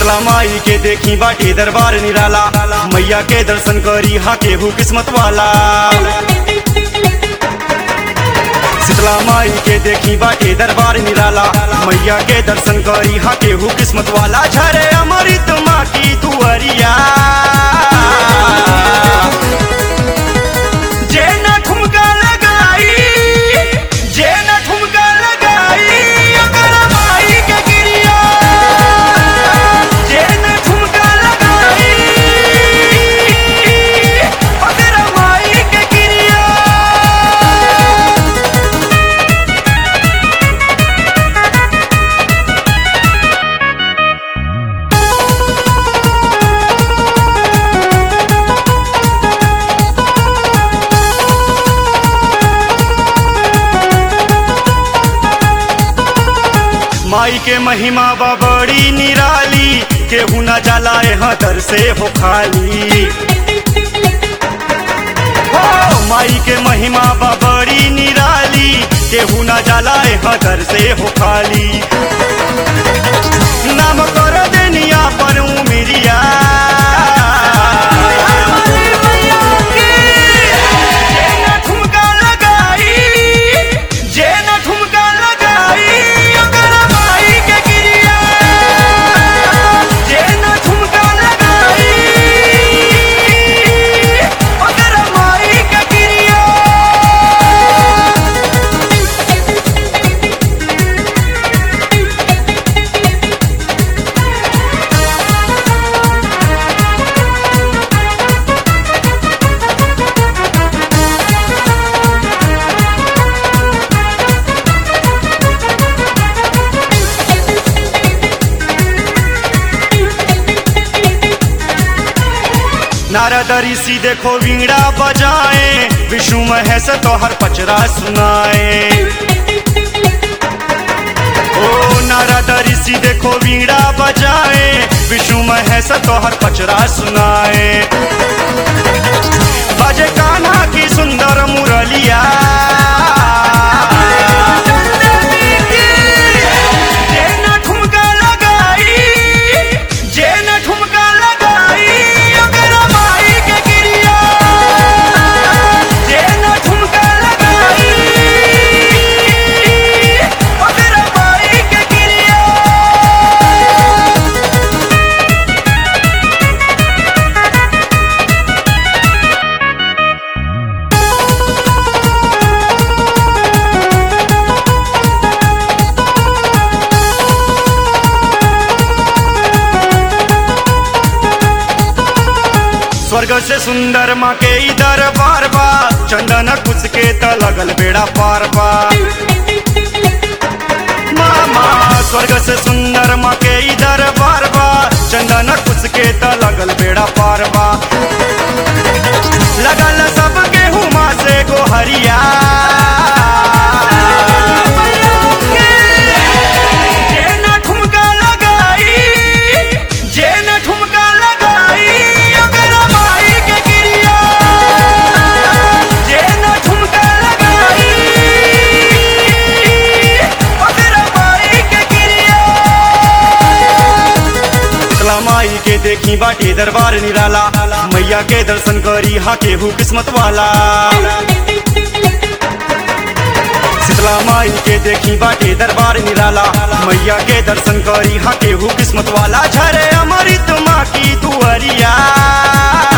शीतला माई के देखी बाटे दरबार निराला मैया के दर्शन करी हा केहू किस्मत वाला शीतला माई के देखी बाटे दरबार निराला मैया के दर्शन करी हा केहू किस्मत वाला झरे अमृत माँ की दुअरिया जे न ठुमका लगाई जे न ठुमका लगाई ओकर माई के गिरिया जे न ठुमका लगाई ओकर माई के गिरिया माई के महिमा बा बड़ी निराली केहू न जाला यहाँ दर से हो खाली हो माई के महिमा बा बड़ी निराली केहू न जाला यहाँ दर से हो खाली नाम कर देनिया पर उमिरिया जे न ठुमका लगाई जे न ठुमका लगाई ओकर माई के गिरिया जे न ठुमका लगाई ओकर माई के गिरिया नारद ऋषि देखो वीणा बजाए विष्णु महेश तोहर पचरा सुनाए ओ नारद ऋषि देखो वीणा बजाए विष्णु महेश तोहर पचरा सुनाए बजे कान्हा की सुंदर मुरलिया जे न ठुमका लगाई जे न ठुमका लगाई ओकर माई के गिरिया जे न ठुमका लगाई ओकर माई के गिरिया स्वर्ग से सुंदर माँ के इधर बार बा चंदन कुछ के त लगल बेड़ा पार बा मामा स्वर्ग से सुंदर माँ के इधर बार बा चंदन कुछ के त लगल बेड़ा पार बा लगल सबके हुमा से गोहरिया जे न ठुमका लगाई जे न ठुमका लगाई ओकर माई के गिरिया जे न ठुमका लगाई ओकर माई के गिरिया शीतला माई के देखी बाटे दरबार निराला मैया के दर्शन करी हा केहू किस्मत वाला शीतला माई के देखी बाटे दरबार निराला मैया के दर्शन करी हा केहू किस्मत वाला झरे अमृत माँ की दुअरिया